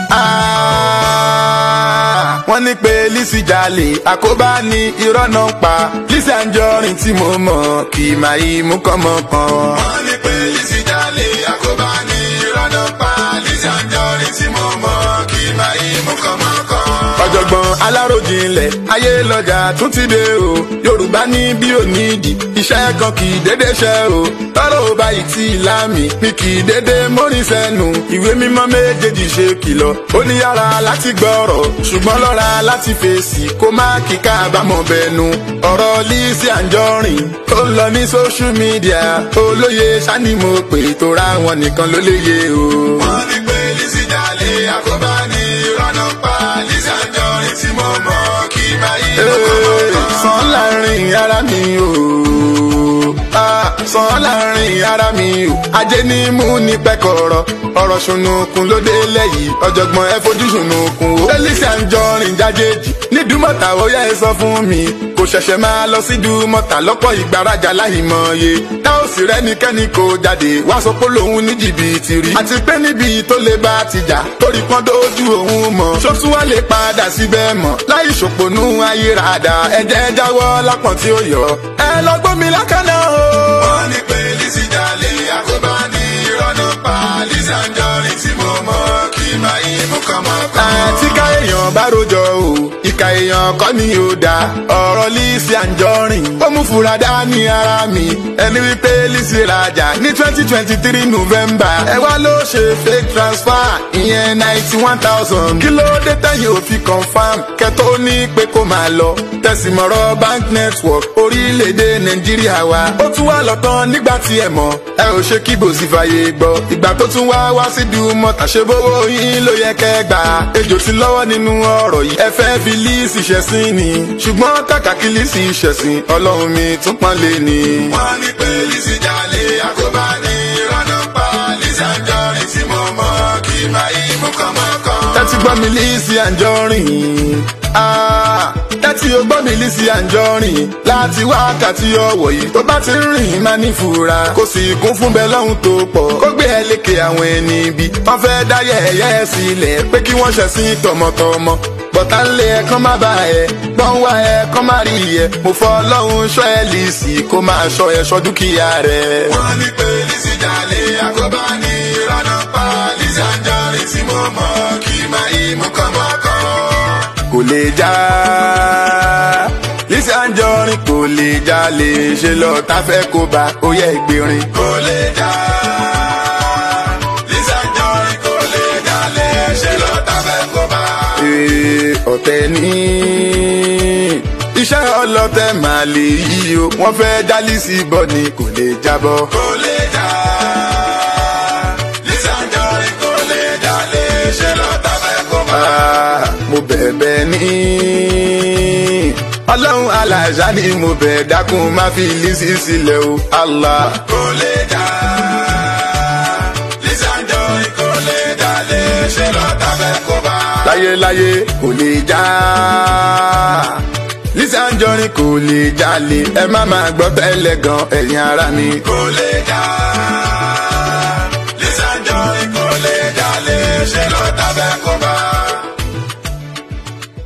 wọ́n ní pé Lizzy jalè àkóbá ní irọ́ náà ń pa Lizzy Anjorin tí mo mọ̀ kì í máa yí mú kọ́mọ kan. wọ́n ní pé Lizzy jalè àkóbá ní irọ́ náà ń pa Lizzy Anjorin tí mo mọ̀ kì í máa yí mú kọ́mọ kan. ọ̀jọ̀gbọ́n aláròjinlẹ̀ ayé lọ́jà tún ti dé o Yorùbá ní bí ò nídìí iṣẹ́ kan kì í dédé ṣe o tọ́rọ̀ ò báyìí tí láàmì mi kì í dédé mórin sẹ́nu ìwé mímọ́ méjèèjì ṣe kìlọ̀ ó ní yára láti gbọ́rọ̀ ṣùgbọ́n lọ́ra láti fèsì kó má kíkà àbámọ̀ bẹnu ọ̀rọ̀ Lizzy Anjorin tó ń lọ ní social media olóye sani mo pè tó ra wọn nìkan ló léye o. wọ́n ní pé Lizzy jalè àkóbá ní ìrọ́nà pa Lizzy Anjorin tí mo mọ̀ kí máa yí lọ́kọ̀ọ́kọ́. sàn láàrin ara mi o sàn láàrin ara mi o ajé ní mú ní pẹ́kọ̀rọ̀ ọ̀rọ̀ ṣùnùkùn ló dé lẹ́yìn ọ̀jọ̀gbọ́n ẹ fojú ṣùnùkùn o. Lizzy Anjorin jájèjì ní dùmọ̀tà ó yẹ ẹ sọ fún mi kò ṣẹ̀ṣẹ̀ máa lọ sí dùmọ̀tà lọ́pọ̀ ìgbàrajà láìmọye tá ò sì rẹ́nikẹ́ni kò jáde wá sọ pé lòun ní jìbìtì rí àti pé níbi tó lè bá ti jà torí pọ́n dójú òun mọ̀ ṣótú wá lè padà síbẹ̀ mọ̀ láì ṣòpònú ayérada ẹ̀jẹ̀ jáwọ́ lápọ̀n tí ó yọ ẹ lọ gbómi lákàná o. wọ́n ní pé Lizzy jalè àkóbá ní ìrọ́nà pa Lizzy Anjorin tí mo mọ̀ kí máa yí mú kọ́mọ́kọ́. àti ká èèyàn bá rojọ́ o ìka èèyàn kọ́ ni ó da ọ̀rọ̀ Lizzy Anjorin ó mú fura dání ara mi ẹni wípé Lizzy rajà ní twenty twenty three November ẹ wá ló ṣe fake transfer ìyẹn ninety one thousand kí ló dé tẹ̀yìn òfin confam kẹ́tọ́ ní pé kó máa lọ tẹ̀sìmọ̀rọ̀ bank network orílẹ̀-èdè Nàìjíríà wa ó tún wá lọ́tàn nígbà tí ẹ mọ̀ ẹ ò ṣe kí bòsí fàyè gbọ́ ìgbà tó tún wá wá sí dùmọ̀tà ṣe bówó yín ló yẹ kẹ́ gbà ejò ti lọ́wọ́ nínú ọ̀rọ̀ yìí ẹ fẹ́ fi Lizzy ṣẹ̀sín ni ṣùgbọ́n kàkà kí Lizzy ṣẹ̀sín ọlọ́run mi tún pọ́n lé ni. wọ́n ní pé Lizzy jalè àkóbá ní ìrọ́nà pa Lizzy Anjorin tí mo mọ̀ kí máa yí mú kọ́mọ́kọ́. tẹ́tí gbọ́ mi Lizzy Anjorin tẹ́tí o gbọ́ mi Lizzy Anjorin láti wákàtí ọ̀wọ̀ yìí tó bá ti ń rìn má ní fura kò sì kún fún bẹ́ẹ̀ lọ́hùn tó pọ̀ kó gbé ẹ lékè àwọn ẹni ibi wọ́n fẹ́ dá yẹ̀yẹ́ sílẹ̀ pé kí wọ́n ṣẹ̀sìn tọmọtọmọ bọ̀tá ńlẹ̀ ẹ̀kan má bá ẹ̀ gbọ́n wá ẹ̀kan má rí ẹ̀ mo fọ́ ọlọ́run ṣọ́ ẹ Lizzy kó máa ṣọ́ ẹ ṣọ́ dúkìá rẹ̀. wọ́n ní pé Lizzy jalè àkóbá ní ìrànà pa Lizzy Anjorin tí mo mọ̀ kí máa yí mú kọ́mọ́kọ́. kò lè já Lizzy Anjorin kò lè jalè ṣe lọ tá fẹ́ kó bá ó yẹ ìgbérin. kò lè já Lizzy Anjorin kò lè jalè ṣe lọ tá fẹ́ kó bá. ọ̀tẹ̀ ní iṣẹ́ ọlọ́tẹ̀ máa lè yí o wọ́n fẹ́ dá Lizzy bọ̀ ni kò lè jábọ́. kò lè já Lizzy Anjorin kò lè jalè ṣe lọ tá fẹ́ kó bá. mo bẹ̀bẹ̀ ní ọlọ́run aláṣà ni mo bẹ̀ dákun má fi Lizzy sílẹ̀ o Allah. kò lè já Lizzy Anjorin kò lè jalè ṣe lọ tá fẹ́ kó bá. láyéláyé kò lè já Lizzy Anjorin kò lè jalè ẹ má máa gbọ́ tẹ́lẹ̀ gan ẹ̀yin ara mi. kò lè já Lizzy Anjorin kò lè jalè ṣe lọ